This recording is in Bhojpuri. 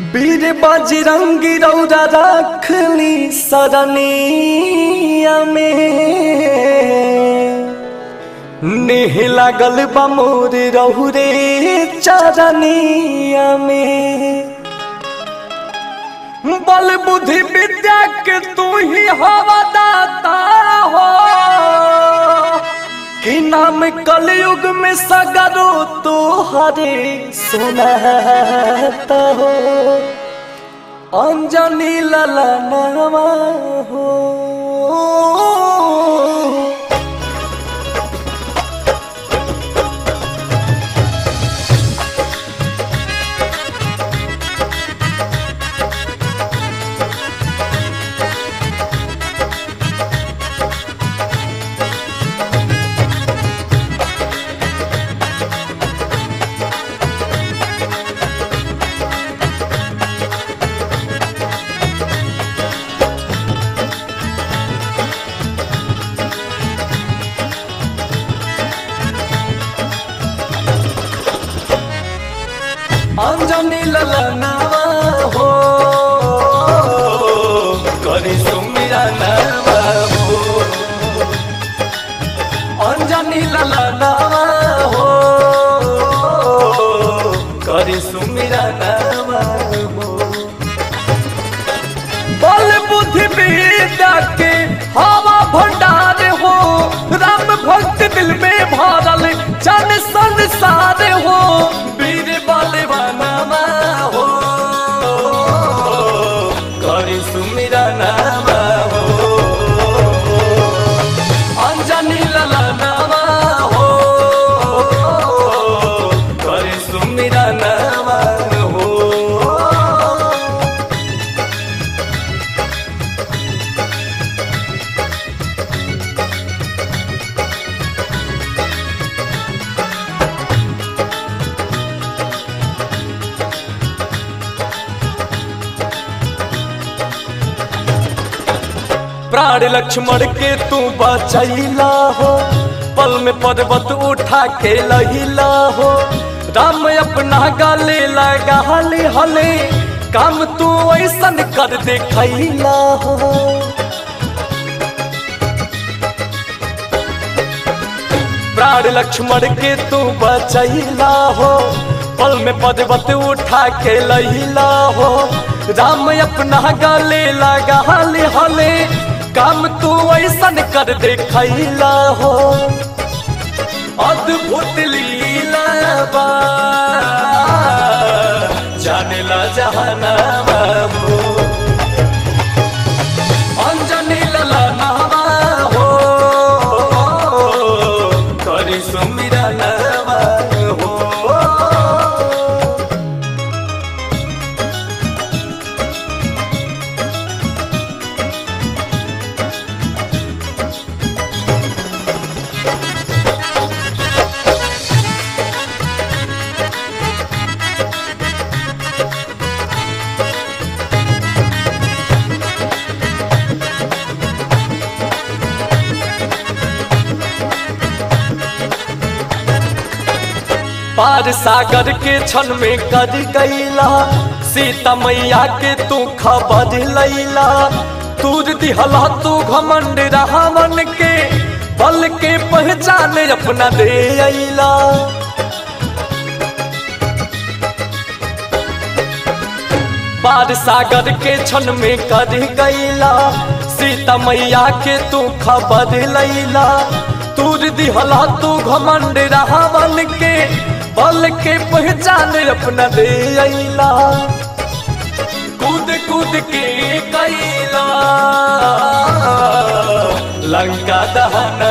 वीर बजरंगी रौरा रखली सरनिया में नेह लागल बा मोर रहुरे चरनिया में बल बुद्धि विद्या के तू ही हवा दाता हो कि नाम कलयुग में सगरो तो हरे सुनाता हो अंजनी ललनवा हो अंजनी ललनवा हो करी सुमिरा नवा हो अंजनी ललनवा हो करी सुमिरा नवा हो बल बुद्धि विद्या के हवा भंडार हो राम भक्त दिल में भरल जन संसार हो वीर बलवानमा हो करी सुमिरा नामा हो अंजनी ललनामा हो करी सुमिरा नामा हो प्राण लक्ष्मण के तू बचैला हो पल में पर्वत उठा के लहिला हो राम अपना गले लगा हले हले काम तू ऐसन कर देखैला हो प्राण लक्ष्मण के तू बचैला हो पल में पर्वत उठा के लहिला हो राम अपना गले लगा हले हले काम तू ऐसन कर देखैला हो अद्भुत लीला बा जानेला जहानामा हो अंजनी ललनामा हो करी सुमिरा नामा हो पार सागर के क्षण में कर गईला सीता मैया के तू खबर लैला तूर दिहला तू घमंड रावण के बल के पहचान अपना दे अला पार सागर के क्षण में कर गईला सीता मैया के तू खबर लैला तूर दिहला तू घमंड रावण के बल के पहचान अपना दे अला कूद कूद के कैला लंका दहन